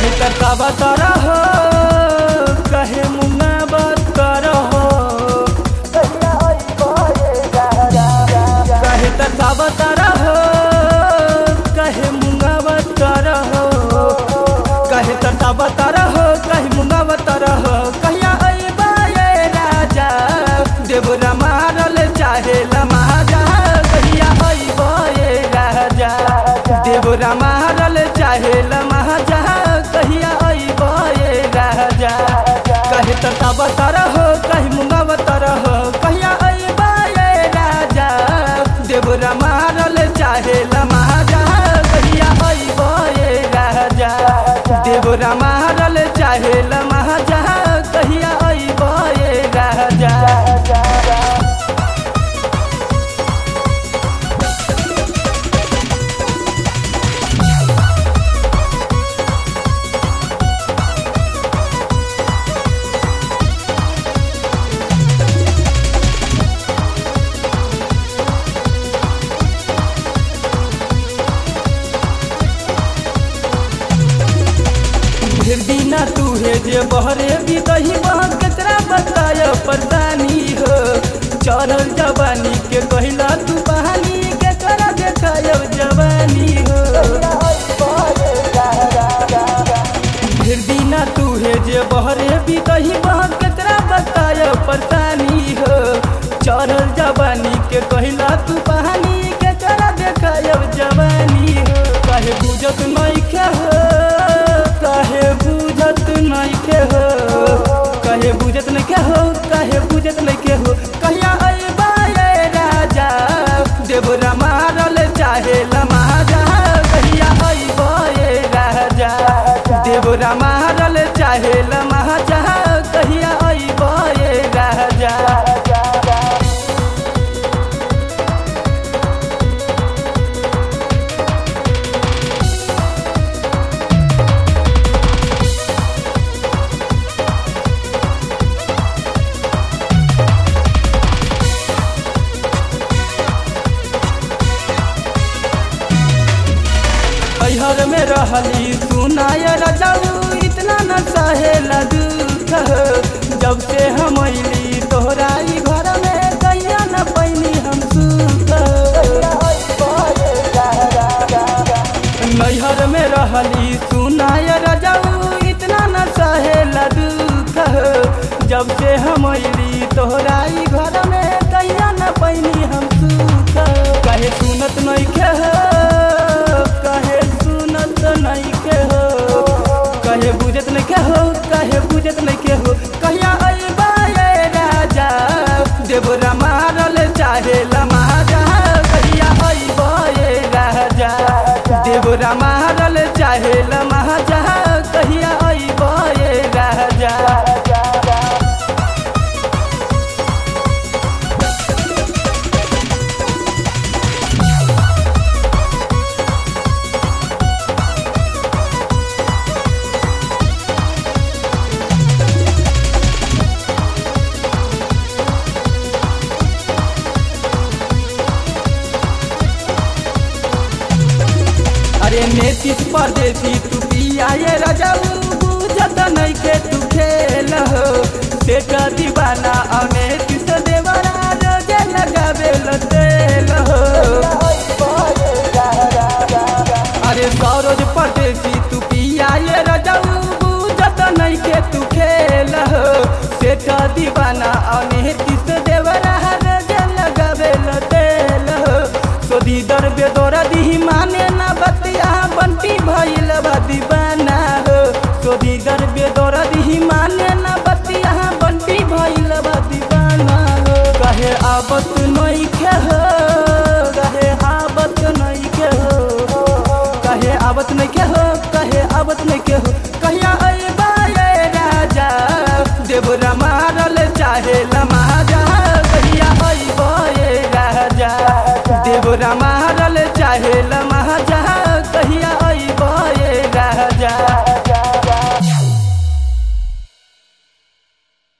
कहे तरसावत रहो कहे मुंगावत रहो कहे तरसावत रहो कहे मुंगावत रहो कहे तरसावत रहो कहे मुंगावत रहो कहिया अइबा ये राजा देवरा मारल चाहे लमाजा कहिया अइबा ये राजा देवरा मारल चाहे लमाजा कहिया अइबा ये राजा कहे तरसावत रहो कहे मुंगावत रहो कहिया अइबा ये राजा देवरा मारल चाहे लमाजा कहिया अइबा ये राजा देवरा मारल चाहे लमाजा कहिया अइबा ये राजा फिर दीना तू है जे बहरे भी दही बह केकरा बताय परेशानी हो चढ़ल जवानी के कहला तू बहानी केकरा देखाय जवानी हो फिर दीना तू है जे बहरे भी दही बह केकरा बताय परेशानी हो चढ़ल जवानी के कहला तू बहानी केकरा देखाय जवानी हो काहे बुझत नहीं के हो काहे बुझत नहीं के हो काहे बुझत नहीं के हो काहे बुझत नहीं के हो कहिया अइबा ये राजा देवरा मारल चाहे लमाजा कहिया अइबा ये राजा देवरा मारल चाहे लमाजा कहिया अइबा ये राजा हर में रहली सुनाय रजाऊ इतना न सहेला दुख जब से हम अली तोहराई घर में कैया न पैनी हम सुख नैहर में रहली सुनाय रजाऊ इतना न सहेला दुख जब से हम अली तोहराई घर में कैया न पैनी हम सुख कहे सुनत नहीं के हो कहे सुनत नहीं के हो कहे बुझत नहीं के हो कहे बुझत नहीं के हो कहिया अइबा ये राजा देवरा मारल चाहे लमाजा कहिया अइबा ये राजा देवरा मारल चाहे लमाजा कहिया अइबा ये राजा अरे नेतिस परदेसी तू पिया ये रजाऊ बुझत नहीं के तू खेल हो सेठ दीवाना और नेतिस देवरा रोजे लगावे लो तेल हो अरे सौरज परदेसी तू पिया ये रजाऊ बुझत नहीं के तू खेल हो सेठ दीवाना और नेतिस देवरा रोजे लगावे लो तेल हो सोदी दर बेदोरा दी माने ना बतिया बंटी भइल बा दीवाना हो सोदी दर बेदोरा दी माने ना बतिया बंटी भइल बा दीवाना हो कहे आबत नहीं के हो कहे आबत नहीं के हो कहे आबत नहीं के हो कहे आबत नहीं के हो कहिया अइबा ये राजा देवरा मारल चाहे लमाजा कहिया अइबा ये राजा देवरा मारल चाहे ल